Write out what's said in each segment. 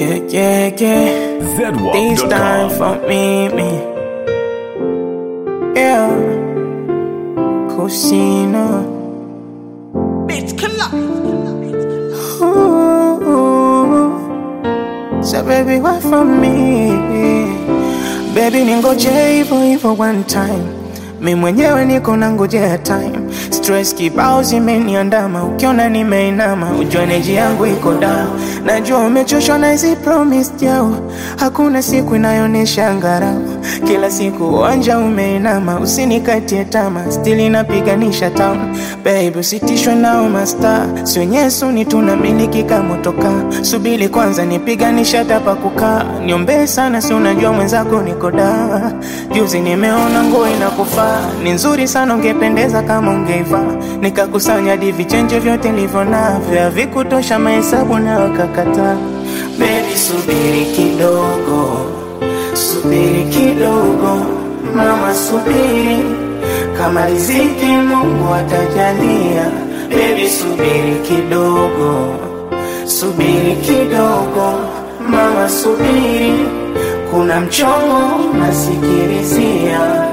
Yeah, yeah, yeah. This time ZWAP.com. for me, me. Yeah. Cusino. Bitch, collide. Ooh. So baby, what for me? Baby, ningoje hivyo hivyo one time. Mi mwenyewe niko na ngojea time. Stress kibao zimeniandama, ukiona nimeinama, ujue neji yangu iko down. Najua umechoshwa na hizi promise jao, hakuna siku inayonesha ngarau. Kila siku uwanja umeinama, usinikatie tama, still inapiganisha town. Baby, usitishwe nao masta, sio nyesuni tunamiliki kama toka. Subiri kwanza nipiganisha tapa kukaa, niombee sana, si unajua mwenzako niko da. Juzi nimeona nguo inakufaa, ni nzuri sana, ungependeza kama ungeivaa. Nikakusanya hadi vichenje vyote nilivyo navyo, havikutosha mahesabu na wakakataa. Baby, subiri kidogo, subiri kidogo, mama, subiri kama riziki Mungu atajalia. Baby, subiri kidogo, subiri kidogo, mama, subiri, kuna mchongo nasikilizia.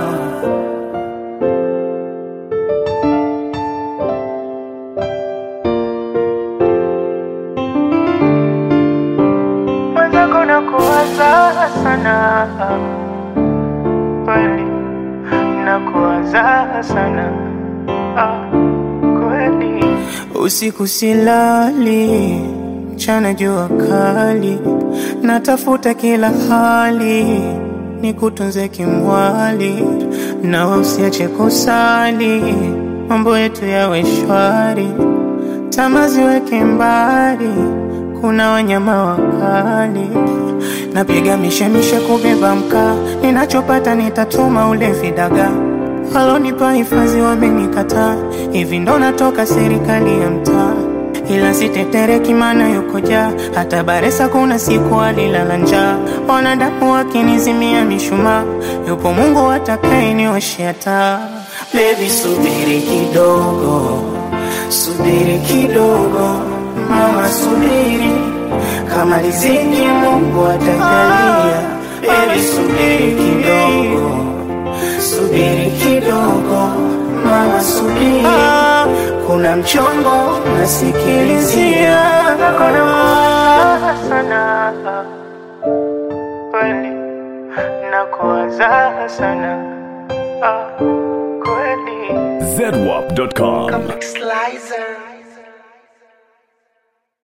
Mwenzako nakuwaza sana kweli, nakuwaza sana ah, kweli. Usiku silali, mchana jua kali, natafuta kila hali nikutunze kimwali, na usiache kusali, mambo yetu yawe shwari, tamaa ziweke mbali, kuna wanyama wakali. Napiga mishemishe kubeba mkaa, ninachopata nitatuma ule vidagaa walonipa hifadhi wamenikataa, hivi ndo natoka serikali ya mtaa, ila sitetereki maana yuko jaa. Hata Baresa kuna siku alilala njaa, wanadamu wakinizimia mishumaa, yupo Mungu atakayenioshea taa. Baby, subiri kidogo, subiri kidogo, mama, subiri kama riziki Mungu atajalia. Baby, subiri kidogo subiri kidogo mama, subiri, kuna mchongo nasikilizia. Nakuwaza sana kweli, nakuwaza sana ah, kweli. ZWAP.com. Slicer.